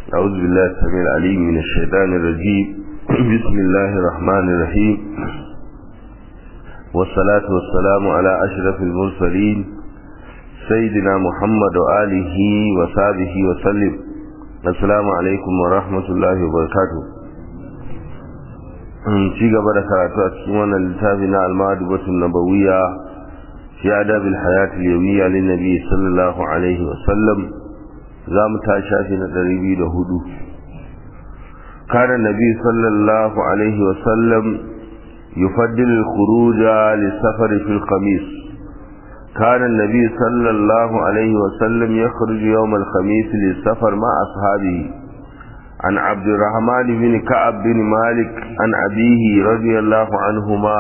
أعوذ بالله السميع العليم من الشيطان الرجيم بسم الله الرحمن الرحيم والصلاة والسلام على أشرف المرسلين سيدنا محمد وآله وصحبه وسلم السلام عليكم ورحمة الله وبركاته ci gaba da karatu a cikin wannan littafi na almadubatun nabawiyya fi adabil hayatul yawmiyya lin nabi sallallahu alaihi wa sallam za mu ta shafi na ɗari biyu da hudu kana nabi sallallahu alaihi wa sallam yufaddil al-khuruja lis-safari fil khamis كان النبي صلى الله عليه وسلم يخرج يوم الخميس للسفر مع أصحابه عن عبد الرحمن بن كعب بن مالك عن أبيه رضي الله عنهما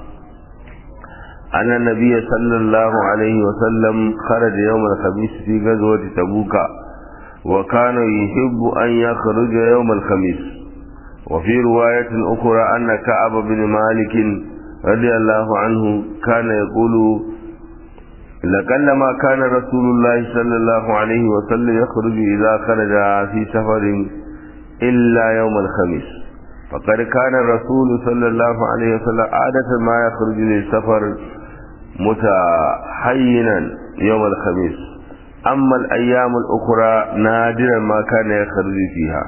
أن النبي صلى الله عليه وسلم خرج يوم الخميس في غزوة تبوك وكان يحب أن يخرج يوم الخميس وفي رواية أخرى أن كعب بن مالك رضي الله عنه كان يقول لقلما كان رسول الله صلى الله عليه وسلم يخرج إذا خرج في سفر إلا يوم الخميس فقد كان الرسول صلى الله عليه وسلم عادة ما يخرج للسفر متحينا يوم الخميس أما الأيام الأخرى نادرا ما كان يخرج فيها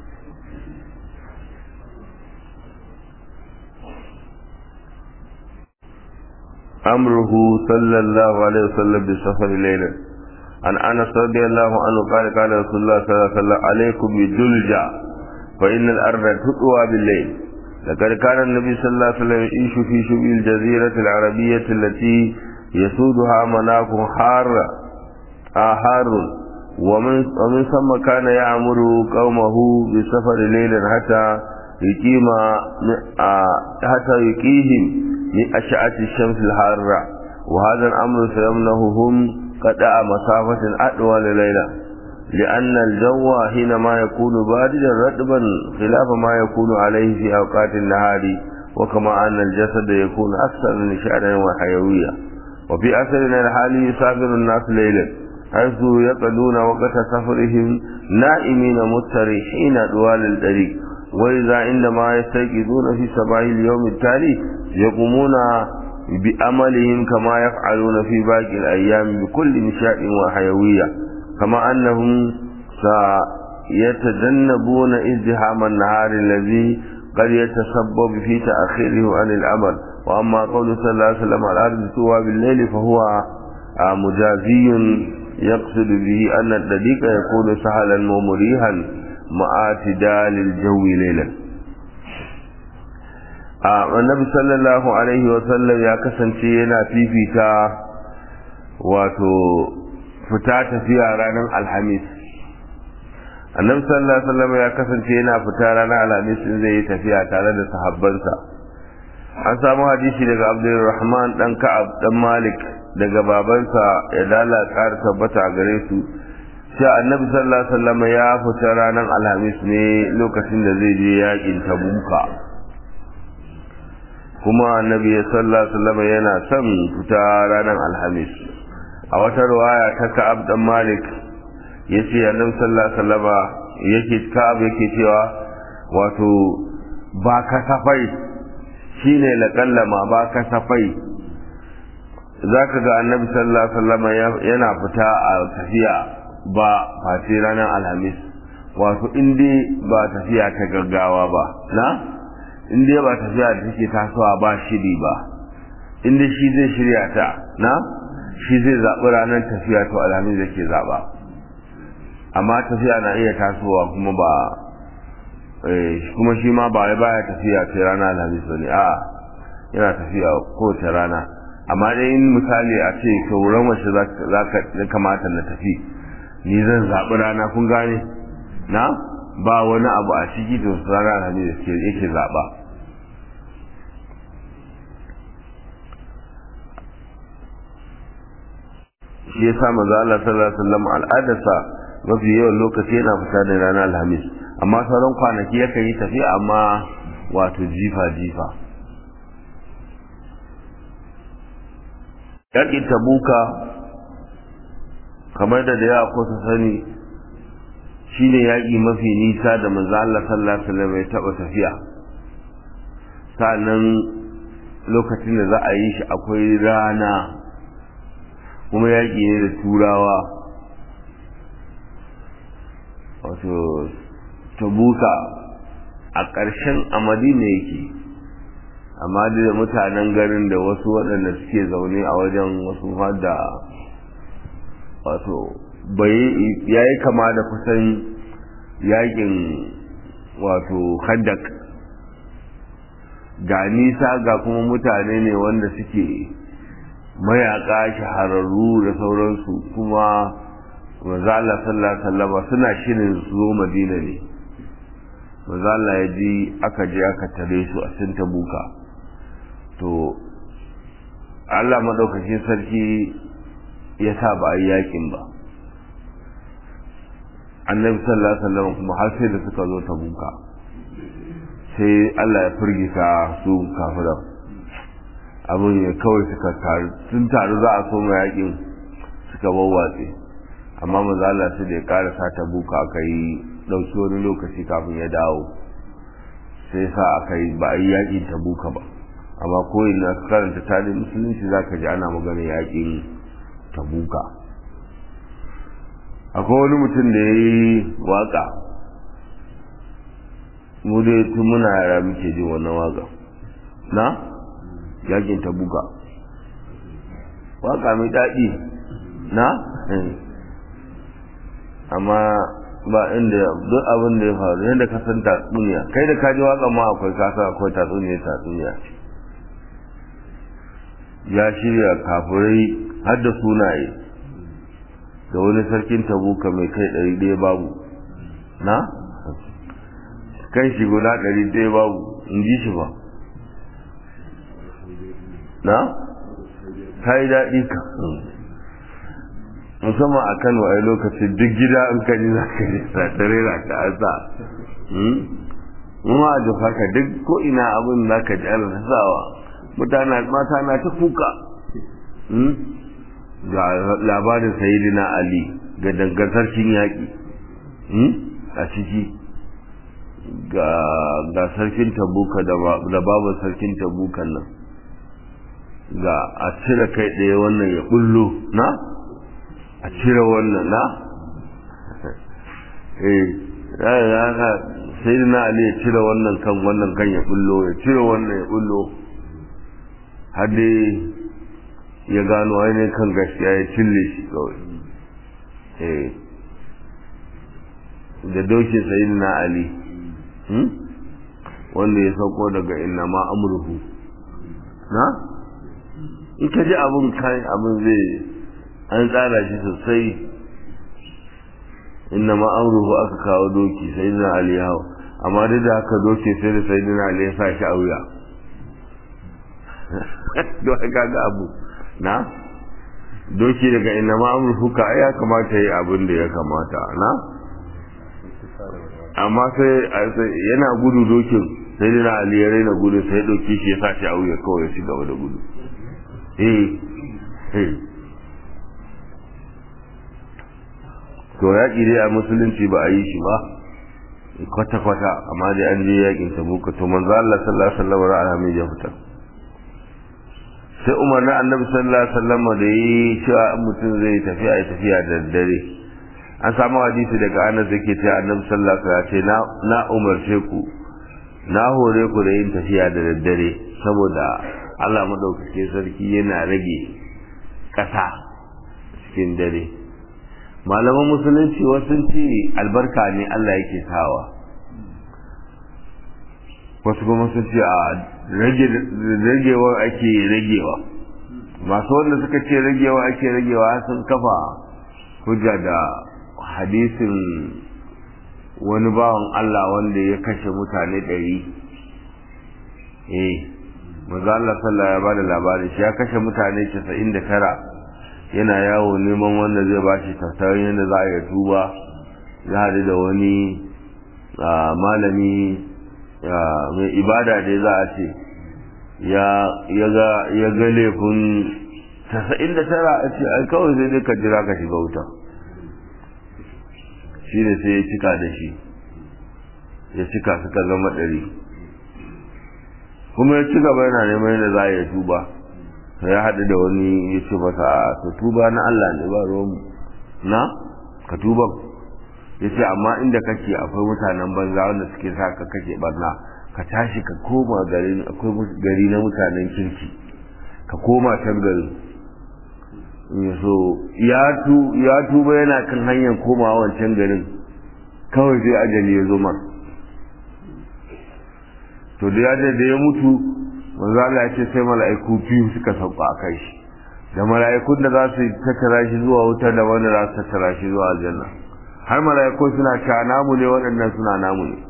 أمره صلى الله عليه وسلم بالسفر ليلا عن أنس رضي الله عنه قال قال رسول الله صلى الله عليه وسلم عليكم بالدلجة فإن الأرض تطوى بالليل لقد كان النبي صلى الله عليه وسلم يعيش في شبه الجزيرة العربية التي يسودها مناخ حار آهار ومن, ومن ثم كان يأمر قومه بالسفر ليلا حتى يقيم حتى يقيهم من أشعة الشمس الحارة وهذا الأمر سيمنههم قطع مسافة أطول ليلة لأن الجو حينما يكون باردا رطبا خلاف ما يكون عليه في أوقات النهار وكما أن الجسد يكون أكثر نشاطا وحيوية وفي أثرنا الحالي يسافر الناس ليلا حيث يقضون وقت سفرهم نائمين مستريحين طوال الطريق وإذا عندما يستيقظون في صباح اليوم التالي يقومون بأملهم كما يفعلون في باقي الأيام بكل نشاط وحيوية كما أنهم سيتجنبون ازدحام النهار الذي قد يتسبب في تأخيره عن العمل وأما قول صلى الله عليه وسلم الأرض تسوى بالليل فهو مجازي يقصد به أن الطريق يكون سهلا ومريحا مع اعتدال الجو ليلا annabi sallallahu alaihi wasallam ya kasance yana fifita wato fita tafiya ranar alhamis annabi sallallahu alaihi wasallam ya kasance yana fita ranar alhamis in zai yi tafiya tare da sahabbansa an samu hadisi daga abdulrahman dan ka'ab dan malik daga babansa ya dala ƙara tabbata a gare su sai annabi sallallahu alaihi wasallam ya fita ranar alhamis ne lokacin da zai je yakin tabuka kuma annabi sallallahu alaihi wasallam yana son fita ranar alhamis a wata riwaya ta Ka'ab dan Malik yace annabi sallallahu alaihi wasallam yake Ka'ab yake cewa wato ba kasafai shine laƙallama ba kasafai zaka ga annabi sallallahu alaihi wasallam yana fita a tafiya ba face ranar alhamis wato in dai ba tafiya ta gaggawa ba na in dai ba tafiya da take tasowa ba shiri ba in dai shi zai shirya ta na shi zai zaɓi ranar tafiya to alhamis da ke zaɓa amma tafiya na iya tasowa kuma ba kuma shi ma ba baya tafiya sai rana alhamis ba ne a'a yana tafiya kowace rana amma dai in misali a ce kauran wace za ka kamata na tafi ni zan zaɓi rana kun gane na ba wani abu a ciki to rana alhamis da yake zaɓa shi yasa manzo Allah sallallahu alaihi wasallam al'adarsa mafi yawan lokaci yana fita da ranar alhamis amma sauran kwanaki yakan yi tafiya amma wato jifa jifa yaƙin tabuka kamar da da yawa ko su sani shine yaƙi mafi nisa da manzo Allah sallallahu alaihi wasallam ya taɓa tafiya sa'annan lokacin da za a yi shi akwai rana kuma yaƙi ne da turawa wato tabuka a ƙarshen a madina yake amma da mutanen garin da wasu waɗanda suke zaune a wajen wasu da wato bai ya yi kama da kusan yakin wato haddak ga nisa ga kuma mutane ne wanda suke mayaka shahararru da sauransu kuma manzo Allah sallallahu alaihi wasallam suna shirin su zo Madina ne manzo Allah ya ji aka je aka tare su a cikin Tabuka to Allah madaukakin sarki ya sa ba a yi yakin ba annabi sallallahu alaihi wasallam kuma har sai da suka zo Tabuka sai Allah ya firgita su kafiran abin ya kawai suka taru sun taru za a soma yakin suka wawwatse amma maza Allah su da ya karasa ta buka aka yi ɗauki wani lokaci kafin ya dawo sai sa aka yi ba a yi yakin ta buka ba amma ko ina ka karanta tarihin musulunci za ka ji ana magana yakin ta buka akwai wani mutum da ya yi waka mu dai tun muna yara muke jin wannan waka na yakin ta buka waka mai daɗi na amma ba inda duk abin da ya faru yadda ka san tatsuniya kai da kaji waka ma akwai kasa akwai tatsuniya tatsuniya ya shirya kafirai har da sunaye da wani sarkin tabuka mai kai ɗari ɗaya babu na kan shi guda ɗari ɗaya babu in ji shi ba na ta yi daɗi ka musamman a kano a lokacin duk gida in ka ji za ka ji satare na ka asa ma a jufa ka duk ko ina abin za ka ji ana sawa mutane mata na ta kuka ga labarin sayidina ali ga dangantarkin yaƙi a ciki ga sarkin tabuka da babu sarkin tabukan nan ga a cire kai ɗaya wannan ya bullo na a cire wannan na eh haka sai na ali ya cire wannan kan wannan kan ya bullo ya cire wannan ya bullo har dai ya gano ainihin kan gaskiya ya cille shi kawai eh da dokin sayi na ali wanda ya sauko daga inna ma amurhu na in ka ji abin kai abin zai an tsara shi sosai inna ma amruhu aka kawo doki sai na ali hau amma duk da haka doki sai da sai na ali ya sa shi a wuya don haka ga abu na doki daga inna ma amruhu ka ya kamata yi abin da ya kamata na amma sai yana gudu dokin sai na ali ya raina gudu sai doki shi ya sa shi a wuya kawai ya ci gaba da gudu to yaƙi dai a musulunci ba a yi shi ba kwata-kwata amma dai an je yaƙin tabuka to manzo Allah sallallahu alaihi wasallam ra'a mai ya fita sai Umar na Annabi sallallahu alaihi wasallam da yi cewa mutum zai tafiya ya tafiya da dare an samu hadisi daga Anas yake cewa Annabi sallallahu alaihi wasallam ya ce na na umarce ku na hore ku da yin tafiya da daddare saboda Allah maɗaukake sarki yana rage ƙasa cikin dare malaman musulunci wasu ce albarka ne Allah yake sawa wasu kuma sun ce a ragewa ake ragewa masu wanda suka ce ragewa ake ragewa sun kafa hujja da hadisin wani bawan Allah wanda ya kashe mutane ɗari eh maza Allah sallah ya bada labari shi ya kashe mutane 99 yana yawo neman wanda zai ba shi tattarin yadda za a yi tuba ya haɗu da wani malami mai ibada dai za a ce ya ga laifin 99 a ce ai kawai zai dai ka jira ka shiga wuta shi ne sai ya cika da shi ya cika suka zama ɗari kuma ya ci gaba yana neman yadda za a yi tuba ya haɗu da wani ya ce masa a to tuba na Allah ne ba ruwanmu na ka tuba ya ce amma inda kake akwai mutanen banza wanda suke sa ka kake barna ka tashi ka koma gari akwai gari na mutanen kirki ka koma can gari so ya tuba yana kan hanyar komawa wancan garin kawai sai ajali ya zo mar to da ya da ya mutu manzo Allah ya ce sai mala'iku biyu suka sauka a kai shi da mala'ikun da za su tattara shi zuwa wuta da wanda za su tattara shi zuwa aljanna har mala'iku suna cewa namu ne waɗannan suna namu ne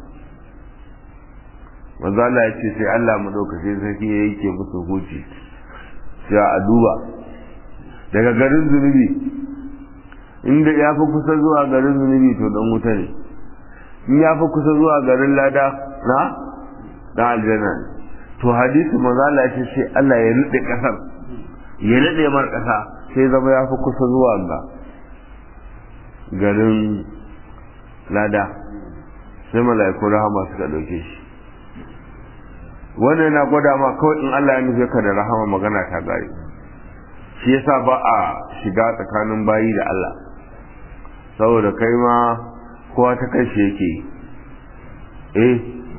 manzo Allah ya ce sai Allah madaukakin sarki ya yake musu huci sai a duba daga garin zunubi inda ya fi kusa zuwa garin zunubi to dan wuta ne in ya fi kusa zuwa garin lada na dan aljanna ne to hadisi manzo Allah ya ce sai Allah ya nade kasar ya nade mar kasa sai zama ya fi kusa zuwa ga garin lada sai mala'iku rahama suka dauke shi wannan yana gwada ma kawai in Allah ya nufe ka da rahama magana ta gari shi yasa ba a shiga tsakanin bayi da Allah saboda kai ma kowa ta kai shi yake eh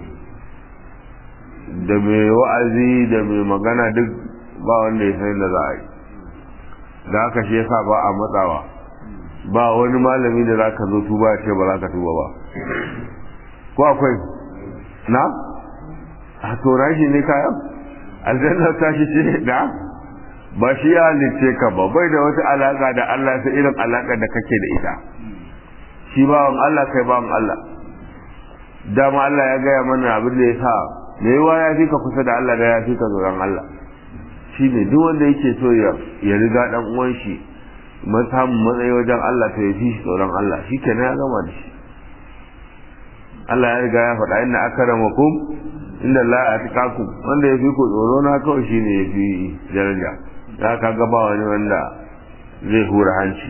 da mai wa'azi da mai magana duk ba wanda ya san da za a yi da haka shi yasa ba a matsawa ba wani malami da za ka zo tuba ya ce ba za ka tuba ba ko akwai na a tora shi ne kayan aljanna ta shi ce da ba shi ya halice ka ba bai da wata alaka da Allah sai irin alaka da kake da ita shi bawan Allah kai bawan Allah dama Allah ya gaya mana abin da ya sa me yawa ya fi ka kusa da Allah da ya fi ka tsoron Allah shi ne duk wanda yake so ya riga dan uwan shi samun matsayi wajen Allah to ya fi shi tsoron Allah shi kenan ya gama da shi Allah ya riga ya faɗa inna akramakum inda Allah ya tukakum wanda ya fi ku tsoro na kawai shine ya fi daraja ya ka ga ba wani wanda zai hura hanci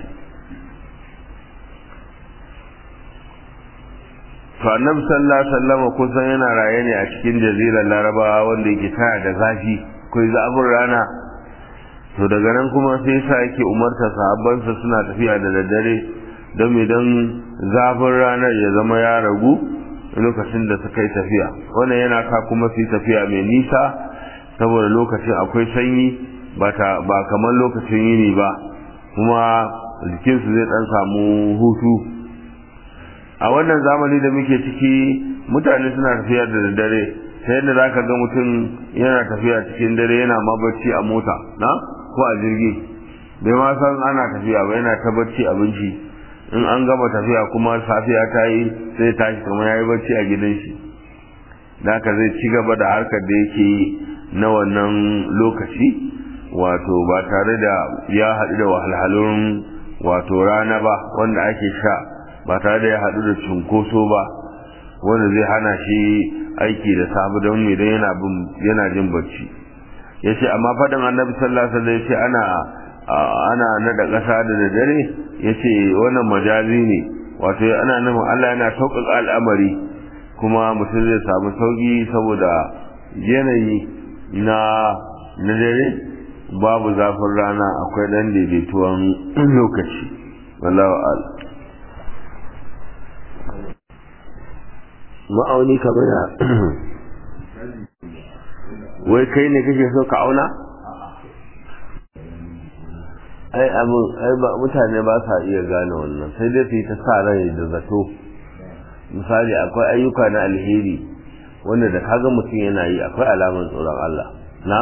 to annabi sallallahu alaihi wasallam kusan yana raye ne a cikin jazirar larabawa wanda yake tana da zafi kai zafin rana to daga nan kuma sai sa yake umarta sahabbansa suna tafiya da daddare don idan zafin ranar ya zama ya ragu lokacin da suka yi tafiya wannan yana ka kuma su tafiya mai nisa saboda lokacin akwai sanyi ba kamar lokacin yini ba kuma jikinsu zai dan samu hutu a wannan zamani da muke ciki mutane suna tafiya da daddare ta yadda za ka ga mutum yana tafiya cikin dare yana ma bacci a mota na ko a jirgi bai ma san ana tafiya ba yana ta bacci abinci in an gama tafiya kuma safiya ta yi sai tashi kamar ya yi bacci a gidan shi da haka zai ci gaba da harkar da yake yi na wannan lokaci wato ba tare da ya haɗu da wahalhalun wato rana ba wanda ake sha ba tare da ya haɗu da cunkoso ba wanda zai hana shi aiki da sabu don idan yana yana jin bacci yace amma faɗin annabi sallallahu alaihi wasallam yace ana ana nada ƙasa da dare yace wannan majazi ne wato ana nufin Allah yana sauƙaƙa al'amari kuma mutum zai samu sauƙi saboda yanayi na na dare babu zafin rana akwai ɗan daidaituwan lokaci wallahu a'lam ma'auni kamar da wai kai ne kake so ka auna ai abu ai ba mutane ba sa iya gane wannan sai dai su yi ta sa rai da zato misali akwai ayyuka na alheri wanda da kaga mutum yana yi akwai alamar tsoron Allah na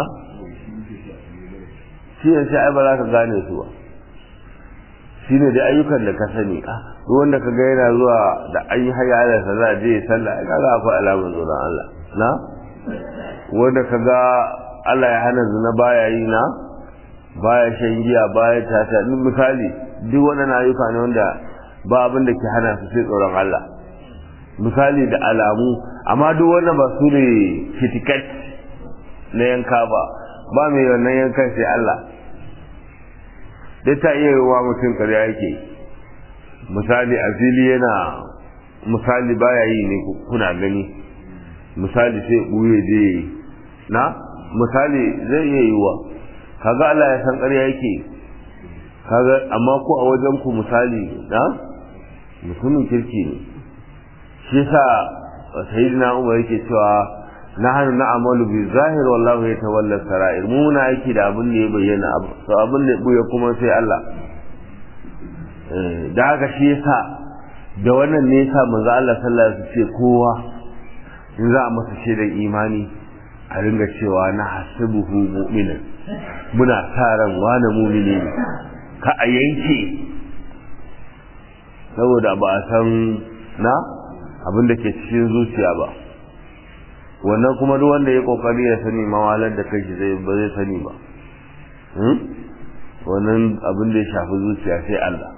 shi ne sai ai ba za ka gane su ba shi ne da ayyukan da ka sani duk wanda ka ga yana zuwa da an yi haya da sa za a je sallah ai kaga akwai alamar tsoron Allah na wanda ka ga Allah ya hana zina baya yi na baya shan giya baya tata duk misali duk waɗannan ayyuka ne wanda ba abin da ke hana su sai tsoron Allah misali da alamu amma duk wannan ba su ne fitikat na yanka ba ba mai wannan yankan sai Allah dai ta iya yi wa mutum ƙarya yake misali a fili yana misali baya yi ne kuna gani misali sai ɓuye je na misali zai iya yiwa kaga Allah ya san ƙarya yake kaga amma ko a wajen ku misali na mutumin kirki ne shi yasa sayyidina Umar yake cewa nahnu na'malu bi zahir wallahu yatawalla sarair mu muna aiki da abin da ya bayyana to abin da ya kuma sai Allah da haka shi yasa da wannan ne yasa manzo Allah sallallahu alaihi wasallam ce kowa in za a masa shaidan imani a ringa cewa na hasibuhu mu'minan muna sa ran wani mu'mini ne ka a yanke saboda ba a san na abin da ke cikin zuciya ba wannan kuma duk wanda ya kokari ya sani mawalar da kai zai ba zai sani ba wannan abin da ya shafi zuciya sai Allah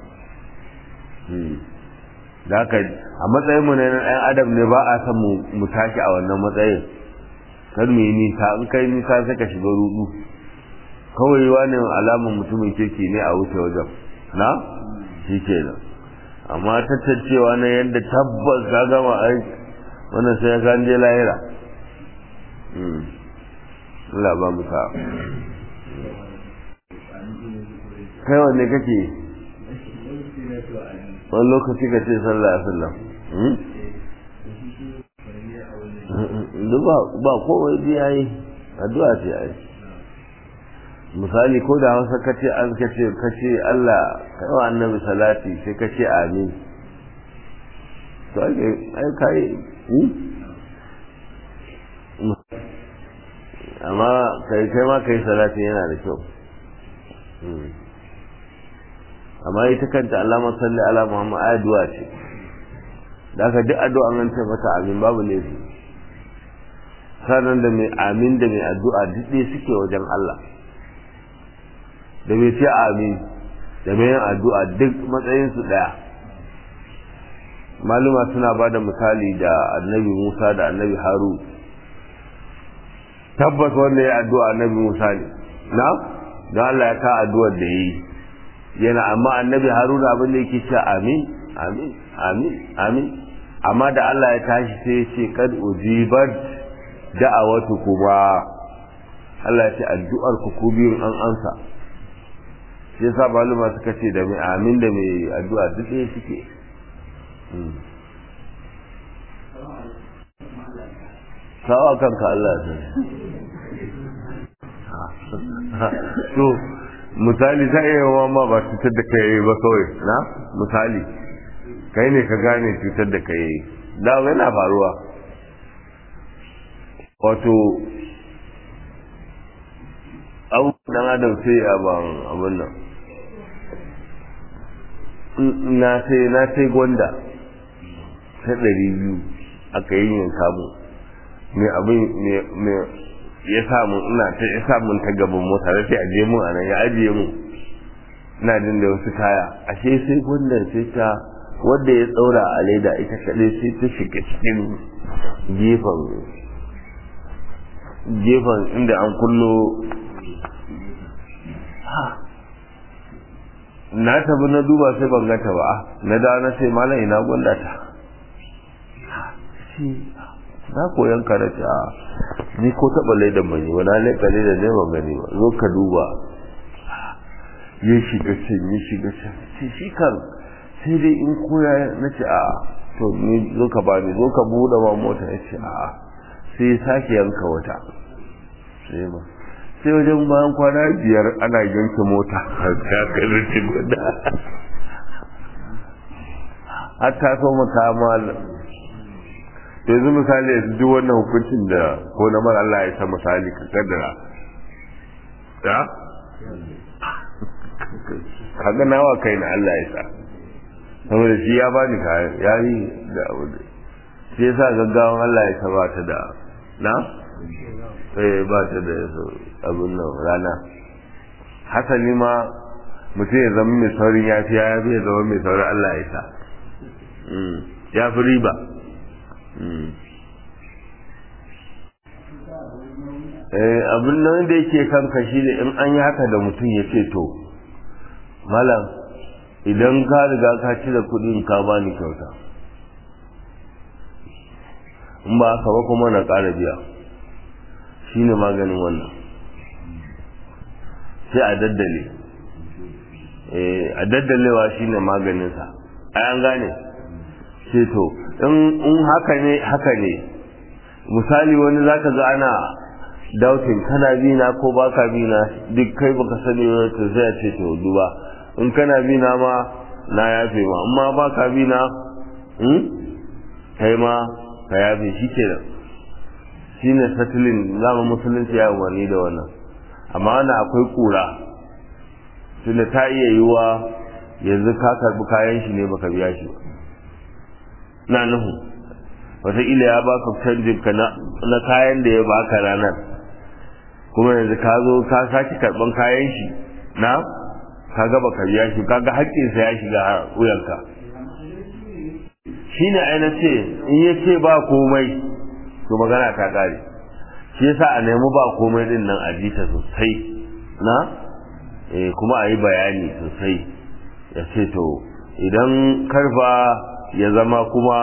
da haka a matsayin mu na ɗan adam ne ba a san mu tashi a wannan matsayin kar mu yi nisa in kai nisa sai ka shiga rudu kawai wani alamun mutumin kirki ne a wuce wajen na shi kenan amma tattacewa na yadda tabbas ka gama aiki wannan sai ya ganje lahira Allah ba mu sa'a kai wanne kake wani lokaci ka ce sallah a sallam ba kowai biya yi addu'a ce ai misali ko da hausa ka ce an ka ce ka ce Allah kai wa annabi salati sai ka ce amin to ai kai amma kai kai ma kai salati yana da kyau amma ita kanta alama salli ala muhammad addu'a ce da aka duk addu'a an ce mata amin babu laifi sanan da mai amin da mai addu'a duk ɗaya suke wajen Allah da mai ce amin da mai yin addu'a duk matsayinsu ɗaya maluma suna ba da misali da annabi musa da annabi haru tabbas wanda ya addu'a annabi musa ne na don Allah ya ka addu'ar da ya yi yana amma annabi haruna abin da yake ce amin amin amin amin amma da Allah ya tashi sai ya ce kad ujibat da'awatu kuma Allah ya ce addu'ar ku ku biyun an ansa sai yasa maluma suka ce da mai amin da mai addu'a duk ɗaya suke sawa kanka Allah ya to misali ta iya yawa ma ba cutar da kai ba kawai na misali kai ne ka gane cutar da kai da yana faruwa wato abubuwan adam sai a ban abin nan na sai na sai gwanda ta ɗari biyu aka yi yin kamu mai abin mai ya samu ina ta ya samu ta gaban mota da sai aje mun anan ya ajiye mu ina jin da wasu kaya ashe sai gwandan sai ta wanda ya tsaura a leda ita kaɗai sai ta shiga cikin gefen gefen inda an kullo na tabi na duba sai ban gata ba na da na sai malam ina gwanda ta na koyan karatu a ni ko taɓa laidan ban yi ba na laika laidan ne ban gani ba zo ka duba ya shiga can ya shiga can ce shi kan sai dai in koya na ce a to ni zo ka bani zo ka buɗe ma mota ya ce a sai ya sake yanka wata sai ba sai wajen bayan kwana biyar ana yanke mota ta kalli guda har ta so mata mal yanzu misali yanzu duk wannan hukuncin da ko na mara Allah ya sa misali ka kaddara ya kaga nawa kai na Allah ya sa saboda shi ya bani kayan ya yi da abu da shi yasa gaggawan Allah ya sa ba ta da na eh ba ta da abin nan rana hasali ma mutum ya zama mai saurin yafiya ya fi ya zama mai saurin Allah ya sa ya fi riba abin nan da yake kanka shi ne in an yi haka da mutum ya ce to malam idan ka riga ka cire kuɗin ka bani kyauta in ba haka ba kuma na ƙara biya shine maganin wannan sai a daddale a daddalewa shine maganinsa ai an gane ce to in haka ne haka ne misali wani zaka ga ana dautin kana bina ko baka bina duk kai baka sani ba to sai a ce to duba in kana bina ma na yafe ma amma baka bina hmm kai ma ka yafe shi kenan shine settling zama musulunci ya umarni da wannan amma wannan akwai kura tunda ta iya yiwa yanzu ka karbi kayan shi ne baka biya shi ba na nuhu wataƙila ya baka canjin ka na kayan da ya baka ranar kuma yanzu ka zo ka sake karban kayan shi na ka gaba ka biya shi kaga haƙƙinsa ya shiga wuyanka shi ne aina ce in ya ce ba komai to magana ta ƙare shi yasa a nemi ba komai din nan a jita sosai na eh kuma a yi bayani sosai ya ce to idan karfa ya zama kuma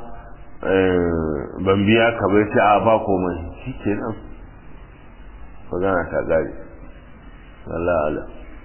ban biya ka bai ce a ba komai shi ke nan magana ta gari Allah Allah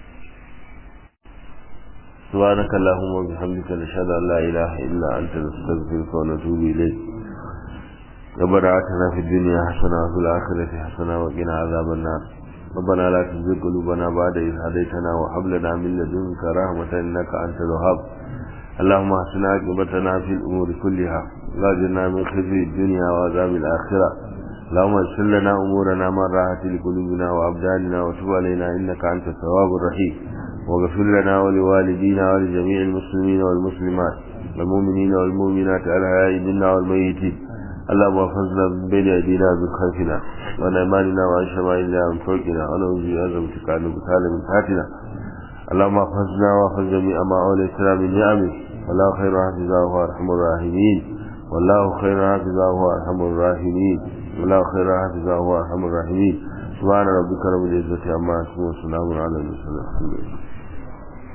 سبحانك اللهم وبحمدك نشهد ان لا اله الا انت نستغفرك ونتوب اليك ربنا اتنا في الدنيا حسنه وفي الاخره حسنه وقنا عذاب النار ربنا لا تزغ قلوبنا بعد إذ هديتنا وهب لنا من لدنك رحمة إنك أنت الوهاب اللهم احسن عاقبتنا في الأمور كلها واجرنا من خزي الدنيا وعذاب الآخرة اللهم اغفر لنا أمورنا من راحة لقلوبنا وأبداننا وتب علينا إنك أنت التواب الرحيم واغفر لنا ولوالدينا ولجميع المسلمين والمسلمات والمؤمنين والمؤمنات الأحياء منا والميتين اللهم احفظنا من بين أيدينا من خلفنا وعن أيماننا وعن شمائلنا ومن فوقنا ونعوذ بعظمتك أن نبتال من تحتنا اللهم احفظنا واحفظ جميع ما أوليتنا من نعمك والله خير حافظا وهو أرحم الراحمين والله خير حافظا وهو أرحم الراحمين والله خير حافظا وهو أرحم الراحمين سبحان ربك رب العزة عما يصفون وسلام على المرسلين الحمد لله